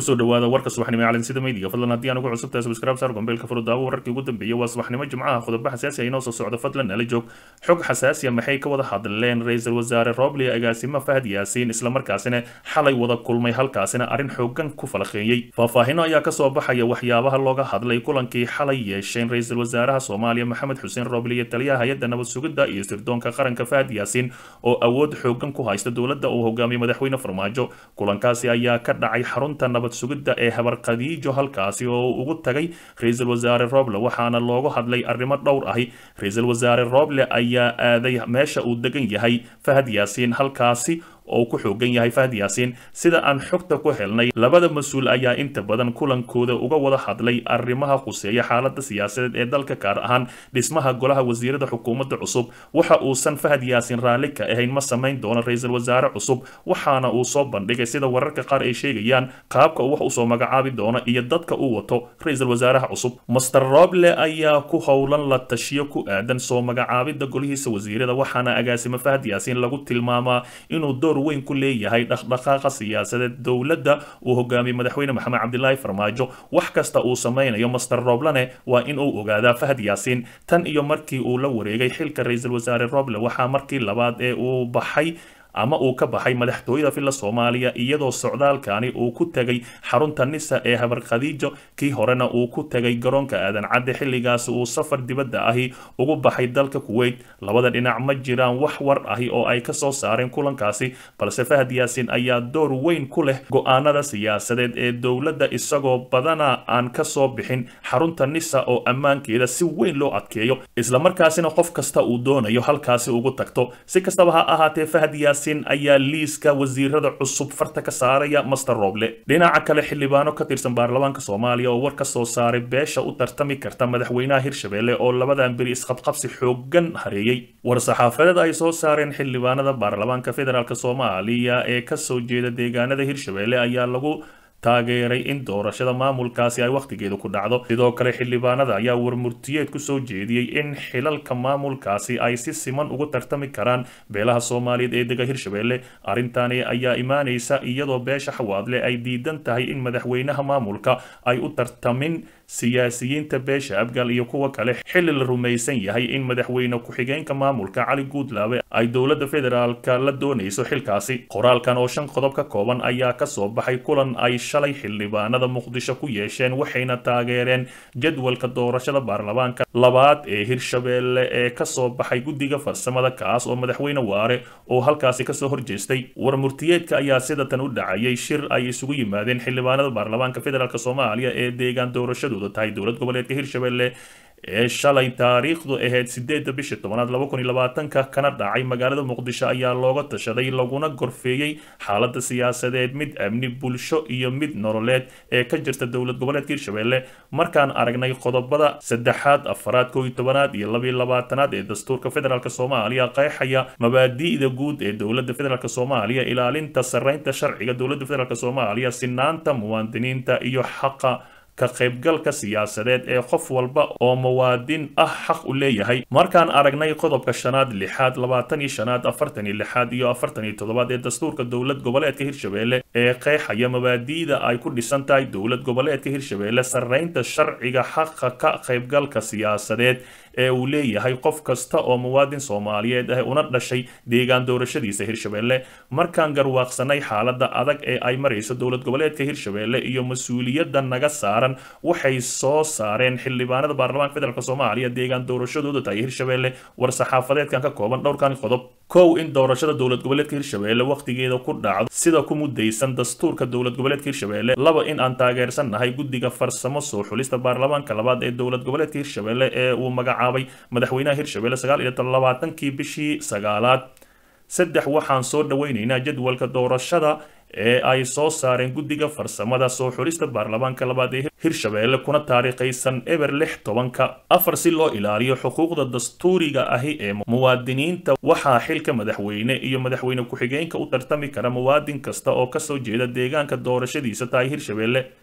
kusoo dhawaada warka subaxnimo ee calansida meydiga fadlan haddii aan ugu cusubtahay subscribe saar gombeelka furudaawo wararkii ugu dambeeyay waa subaxnimo jimcaha qodobo xasaasi ah inoo soo socdo fadlan nala joog xog xasaasiya maxay ka wada hadleen ra-iisul wasaare roble agaasimo fahad yaasiin islamarkaasina xalay wada kulmay halkaasina arrin xoogan ku falaqeeyey faahfaahino ayaa kasoo baxaya waxyaabaha looga hadlay kulankii xalay yeesheen ra-iisul wasaaraha soomaaliya maxamed xuseen roble iyo taliyaha hay-adda nabad sugidda iyo sirdoonka qaranka fahad yaasiin oo awood xoogan ku haysta dowladda uu hogaamiyey madaxweyne farmaajo kulankaasi ayaa ka dhacay xarunta nabad sugidda ee habar khadiijo halkaasi oo uu ugu tagay ra-iisul wasaare roble waxaana loogu hadlay arrimo dhowr ahi ra-iisul wasaare roble ayaa aaday meesha uu degan yahay fahad yaasiin halkaasi oo ku xoogan yahay fahad yaasiin sida aan xogta ku helnay labada mas-uul ayaa inta badan kulankooda uga wada hadlay arrimaha khuseeya xaalada siyaasadeed ee dalka gaar ahaan dhismaha golaha wasiirada xukuumadda cusub waxa uusan fahad yaasiin raalli ka ahayn ma samayn doono ra-iisul wasaare cusub waxaana uu soo bandhigay sida wararka qaar ay sheegayaan qaabka uu wax usoo magacaabi doono iyo dadka uu wato ra-iisul wasaaraha cusub master roble ayaa ku howlan la tashiyo ku aadan soo magacaabida golihiisa wasiirada waxaana agaasimo fahad yaasiin lagu tilmaamaa inuu door weyn ku leeyahay dhaqdhaqaaqa siyaasadeed dowladda uu hogaamiyey madaxweyne maxamed cabdilaahi farmaajo wax kasta uu samaynayo master roblene waa in uu ogaadaa fahad yaasiin tan iyo markii uu la wareegay xilka ra-iisul wasaare roble waxaa markii labaad ee uu baxay ama uu ka baxay madaxtooyada villa soomaaliya iyadoo socdaalkani uu ku tegay xarunta nisa ee habar khadiijo kii horena uu ku tegay garoonka aadan cadde xilligaasi uu safar dibadda ahi ugu baxay dalka kuweyt labada dhinac ma jiraan wax war ahi oo ay ka soo saareen kulankaasi balse fahad yaasiin ayaa door weyn ku leh go-aanada siyaasadeed ee dowladda isagoo badana aan ka soo bixin xarunta nisa oo ammaankeeda si weyn loo adkeeyo islamarkaasina qof kasta uu doonayo halkaasi ugu tagto si kastaba ha ahaatee fahad yaasiin ayaa liiska wasiirada cusub farta ka saaraya master roble dhinaca kale xildhibaano ka tirsan baarlamaanka soomaaliya oo war ka soo saaray beesha u tartami karta madaxweynaha hirshabelle oo labadan beri isqabqabsi xoogan hareeyey war-saxaafadeed ay soo saareen xildhibaanada baarlamaanka federaalk soomaaliya ee kasoo jeeda deegaanada hirshabelle ayaa lagu taageeray in doorashada maamulkaasi ay wakhtigeedu ku dhacdo sidoo kale xildhibaanada ayaa warmurtiyeed ku soo jeediyey in xilalka maamulkaasi ay si siman ugu tartami karaan beelaha soomaaliyeed ee dega hirshabelle arrintani ayaa imaanaysa iyadoo beesha xawaadle ay diidan tahay in madaxweynaha maamulka ay u tartamin siyaasiyiinta beesha abgal iyo kuwa kale xilli la rumaysan yahay in madaxweyne ku-xigeenka maamulka cali guudlaabe ay dowladda federaalka la doonayso xilkaasi qoraalkan oo shan qodob ka kooban ayaa kasoo baxay kulan ay shalay xildhibaanada muqdisho ku yeesheen waxayna taageereen jadwalka doorashada baarlamaanka labaad ee hirshabelle ee kasoo baxay guddiga farsamada kaas oo madaxweyne waare oo halkaasi kasoo horjeestay warmurtiyeedka ayaa sidatan u dhacayay shir ay isugu yimaadeen xildhibaanada baarlamaanka federaalk soomaaliya ee deegaan doorashadooda tahay dowlad goboleedka hirshabelle ee shalay taariikhdu ahayd sideedda bishii tobanaad laba kun iyo labaatanka kana dhacay magaalada muqdisho ayaa looga tashaday laguna gorfeeyey xaalada siyaasadeed mid amni bulsho iyo mid nololeed ee ka jirta dowlad goboleedka hirshabelle markaan aragnay qodobada saddexaad afaraad koo iyo tobanaad iyo labiyo labaatanaad ee dastuurka federaalk soomaaliya qeexaya mabaadi'da guud ee dowladda federaalk soomaaliya ilaalinta sarreynta sharciga dowladda federaalk soomaaliya sinaanta muwaadiniinta iyo xaqa ka qaybgalka siyaasadeed ee qof walba oo muwaadin ah xaq u leeyahay markaan aragnay qodobka shanaad lixaad labaatan iyo shanaad afartan iyo lixaad iyo afartan iyo toddobaad ee dastuurka dowlad goboleedka hirshabelle ee qeexaya mabaadi'da ay ku dhisan tahay dowlad goboleedka hirshabelle sarreynta sharciga xaqa ka qaybgalka siyaasadeed ee uu leeyahay qof kasta oo muwaadin soomaaliyeed ah una dhashay deegaan doorashadiisa hirshabelle markaan garwaaqsanay xaalada adag ee ay marayso dowlad goboleedka hirshabelle iyo mas-uuliyadda naga saaran waxay soo saareen xildhibaanada baarlamaanka federaalk soomaaliya deegaan doorashadooda tahay hirshabelle war-saxaafadeedkan ka kooban dhowrkan qodob kow in doorashada dowlad goboleedka hirshabelle wakhtigeeda ku dhacdo sida ku mudaysan dastuurka dowlad goboleedka hirshabelle laba in aan taageersannahay guddiga farsamo soo xulista baarlamaanka labaad ee dowlad goboleedka hirshabelle ee uu magacaabay madaxweynaha hirshabelle sagaal iyo labaatankii bishii sagaalaad saddex waxaan soo dhaweyneynaa jadwalka doorashada ee ay soo saareen guddiga farsamada soo xulista baarlamaanka labaad ee hirshabelle kuna taariikhaysan eber lix tobanka afar si loo ilaaliyo xuquuqda dastuuriga ahi ee muwaadiniinta waxaa xilka madaxweyne iyo madaxweyne ku-xigeenka u tartami kara muwaadin kasta oo kasoo jeeda deegaanka doorashadiisa tahay hirshabelle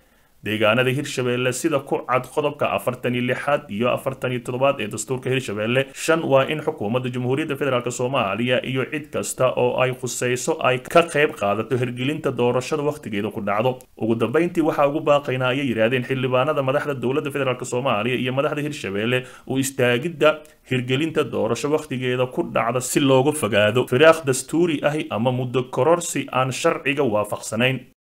deegaanada hirshabeelle sida ku cad qodobka afartan iyo lixaad iyo afartan iyo toddobaad ee dastuurka hirshabeelle shan waa in xukuumadda jamhuuriyadda federaalk soomaaliya iyo cid kasta oo ay khusayso ay ka qayb qaadato hirgelinta doorashada wakhtigeeda ku dhacdo ugu dambeyntii waxaa ugu baaqaynaa ayay yidhaahdeen xildhibaanada madaxda dowladda federaalk soomaaliya iyo madaxda hirshabeelle u istaagidda hirgelinta doorasho wakhtigeeda ku dhacda si looga fogaado firaaq dastuuri ahi ama muddo kororsi aan sharciga waafaqsanayn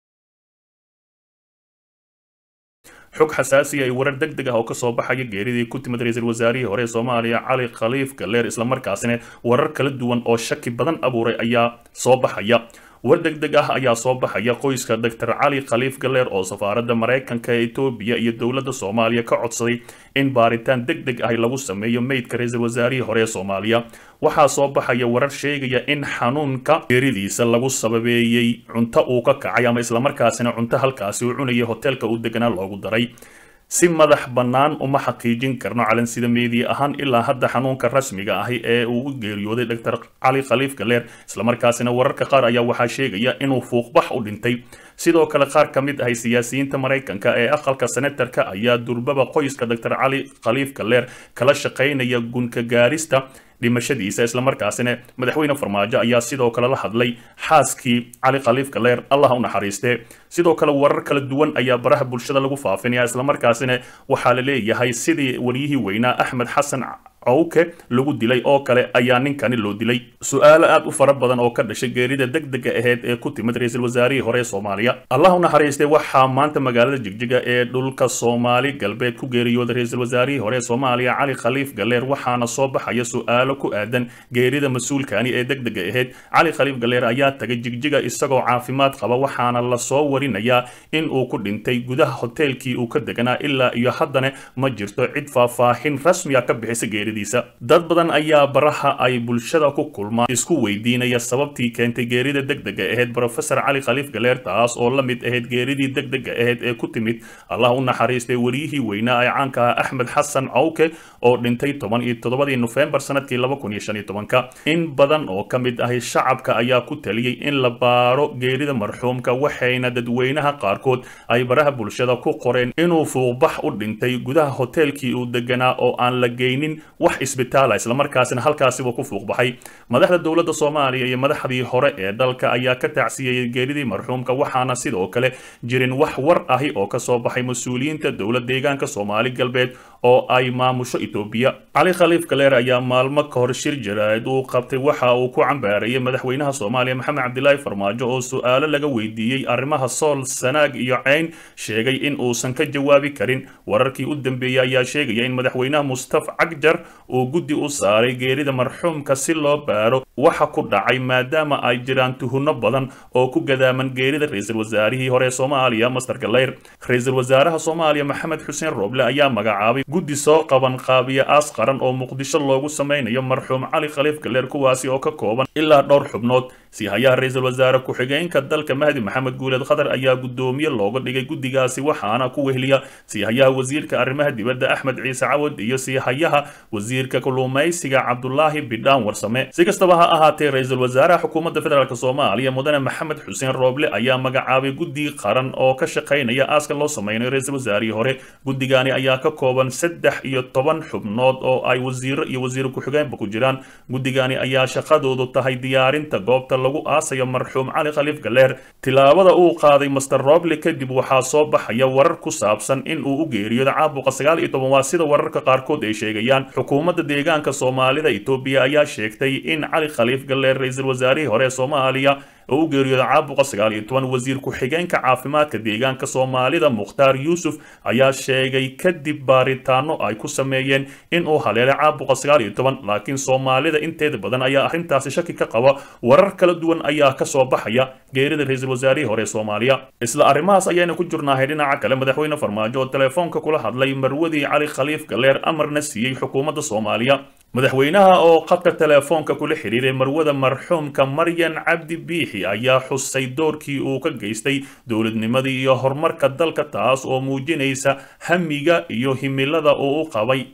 xog xasaasiya ay warar deg deg ah oo kasoo baxaya geeridii ku timid ra-iisul wasaarihii hore ee soomaaliya cali khaliif galeer islamarkaasina warar kala duwan oo shaki badan abuuray ayaa soo baxaya war deg deg ah ayaa soo baxaya qoyska doctor cali khaliif galeer oo safaaradda maraykanka ee etoobiya iyo dowladda soomaaliya ka codsaday in baaritaan deg deg ah lagu sameeyo meydka ra-iisul wasaarihii hore ee soomaaliya waxaa soo baxaya warar sheegaya in xanuunka geeridiisa lagu sababeeyey cunto uu ka kacay ama islamarkaasina cunto halkaasi uu cunayay hoteelka uu deganaa loogu daray si madax bannaan uma xaqiijin karno calansida meediya ahaan ilaa hadda xanuunka rasmiga ahi ee uu u geeriyooday doctor cali khaliif galeer islamarkaasina wararka qaar ayaa waxaa sheegaya inuu fuuqbax u dhintay sidoo kale qaar ka mid ahay siyaasiyiinta maraykanka ee aqalka senatarka ayaa durbaba qoyska doctor cali khaliif galeer kala shaqaynaya gunka gaarista dhimashadiisa islamarkaasina madaxweyne farmaajo ayaa sidoo kale la hadlay xaaskii cali khaliif galeer allah u naxariistee sidoo kale warar kala duwan ayaa baraha bulshada lagu faafinaya islamarkaasina waxaa la leeyahay sidii wariyihii weynaa axmed xasan cowke lagu dilay oo kale ayaa ninkani loo dilay su-aalo aad u fara badan oo ka dhashay geerida deg dega aheyd ee ku timid ra-iisul wasaarihii hore ee soomaaliya allah u naxariistay waxaa maanta magaalada jigjiga ee dhulka soomaali galbeed ku geeriyooday ra-iisul wasaarihii hore ee soomaaliya cali khaliif galeer waxaana soo baxaya su-aalo ku aadan geerida mas-uulkani ee deg dega aheyd cali khaliif galeer ayaa tagay jigjiga isagoo caafimaad qaba waxaana lasoo warinayaa in uu ku dhintay gudaha hoteelkii uu ka deganaa ilaa iyo haddana ma jirto cid faahfaahin rasmiga ka bixisa geerida dad badan ayaa baraha ay bulshada ku kulmaan isku weydiinaya sababtii keentay geerida deg dega aheyd brofesor cali khaliif galeer taas oo la mid ahayd geeridii deg dega aheyd ee ku timid allah u naxariistay wariyihii weynaa ee caanka ah axmed xasan cawke oo dhintay toban iyo toddobadii nofembar sanadkii laba kun iyo shan iyo tobanka in badan oo ka mid ahi shacabka ayaa ku taliyey in la baaro geerida marxuumka waxayna dadweynaha qaarkood ay baraha bulshada ku qoreen inuu fuuqbax u dhintay gudaha hoteelkii uu deganaa oo aan la geynin wax isbitaala islamarkaasina halkaasiba ku fuuqbaxay madaxda dowladda soomaaliya iyo madaxdii hore ee dalka ayaa ka tacsiyeeyey geeridii marxuumka waxaana sidoo kale jirin wax war ahi oo kasoo baxay mas-uuliyiinta dowlad deegaanka soomaali galbeed oo ay maamusho etoobiya cali khaliif galeer ayaa maalmo ka hor shir jaraa'id uu qabtay waxa uu ku cambaarayay madaxweynaha soomaaliya maxamed cabdilaahi farmaajo oo su-aalo laga weydiiyey arrimaha sool sanaag iyo ceyn sheegay in uusan ka jawaabi karin wararkii u dambeeyey ayaa sheegaya in madaxweynaha mustaf cagjar uu guddi u saaray geerida marxuumka si loo baaro waxa ku dhacay maadaama ay jiraan tuhunno badan oo ku gadaaman geerida ra-iisul wasaarihii hore ee soomaaliya master galeyr ra-iisul wasaaraha soomaaliya maxamed xuseen rooble ayaa magacaabay guddi soo qaban qaabiya aas qaran oo muqdisho loogu sameynayo marxuum cali khaliif galeer kuwaasi oo ka kooban ilaa dhowr xubnood siihayaha ra-iisul wasaare ku-xigeenka dalka mahdi maxamed guuleed khadar ayaa guddoomiye looga dhigay guddigaasi waxaana ku wehliya siihayaha wasiirka arrimaha dibadda axmed ciise cawad iyo siihayaha wasiirka kalluumaysiga cabdulaahi bidhaan warsame si kastaba ha ahaatee ra-iisul wasaaraha xukuumadda federaalk soomaaliya mudane maxamed xuseen rooble ayaa magacaabay guddi qaran oo ka shaqaynaya aaska loo sameynayo ra-iisul wasaarihii hore guddigani ayaa ka kooban saddex iyo toban xubnood oo ay wasiiro iyo wasiir ku-xigeenba ku jiraan guddigani ayaa shaqadoodu tahay diyaarinta goobta lagu aasayo marxuum cali khaliif galeer tilaabada uu qaaday master roble kadib waxaa soo baxaya warar ku saabsan in uu u geeriyooda caabuqa sagaal iyo toban waa sida wararka qaarkood ay sheegayaan xukuumadda deegaanka soomaalida etoobiya ayaa sheegtay in cali khaliif galeer ra-iisul wasaarihii hore ee soomaaliya oo u geeriyooda caabuqa sagaal iyo toban wasiir ku-xigeenka caafimaadka deegaanka soomaalida mukhtaar yuusuf ayaa sheegay kadib baaritaano ay ku sameeyeen in uu haleelay caabuqa sagaal iyo toban laakiin soomaalida inteeda badan ayaa arrintaasi shaki ka qaba warar kala duwan ayaa kasoo baxaya geerida ra-iisul wasaarihii hore ee soomaaliya isla arrimahaas ayayna ku jirnaahay dhinaca kale madaxweyne farmaajo oo telefoonka kula hadlay marwadii cali khaliif galeer amarna siiyey xukuumadda soomaaliya madaxweynaha oo khadka telefoonka kula xidhiiray marwada marxuumka maryan cabdi biixi ayaa xusay doorkii uu ka geystay dowladnimadii iyo horumarka dalka taas oo muujinaysa hamiga iyo himilada uu u qabay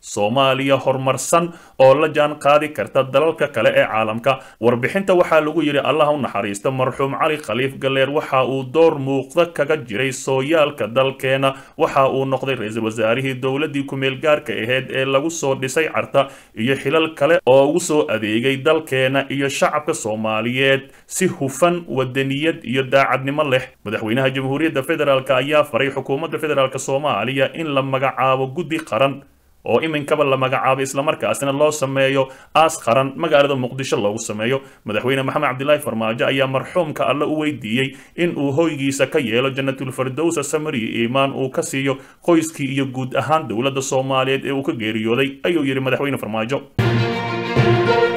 soomaaliya horumarsan oo la jaan qaadi karta dalalka kale ee caalamka warbixinta waxaa lagu yidhi allah u naxariista marxuum cali khaliif galeer waxa uu door muuqda kaga jiray sooyaalka dalkeena waxa uu noqday ra-iisul wasaarihii dowladii kumeel gaarka aheyd ee lagu soo dhisay carta iyo xilal kale oo ugu soo adeegay dalkeena iyo shacabka soomaaliyeed si hufan wadaniyad iyo daacadnimo leh madaxweynaha jamhuuriyadda federaalk ayaa faray xukuumadda federaalk soomaaliya in la magacaabo guddi qaran oo iminkaba la magacaabo islamarkaasina loo sameeyo aas qaran magaalada muqdisho loogu sameeyo madaxweyne maxamed cabdilaahi farmaajo ayaa marxuumka alle u weydiiyey in uu hoygiisa ka yeelo janatulfardowsa samariya iimaan uu ka siiyo qoyskii iyo guud ahaan dowladda soomaaliyeed ee uu ka geeriyooday ayuu yidhi madaxweyne farmaajo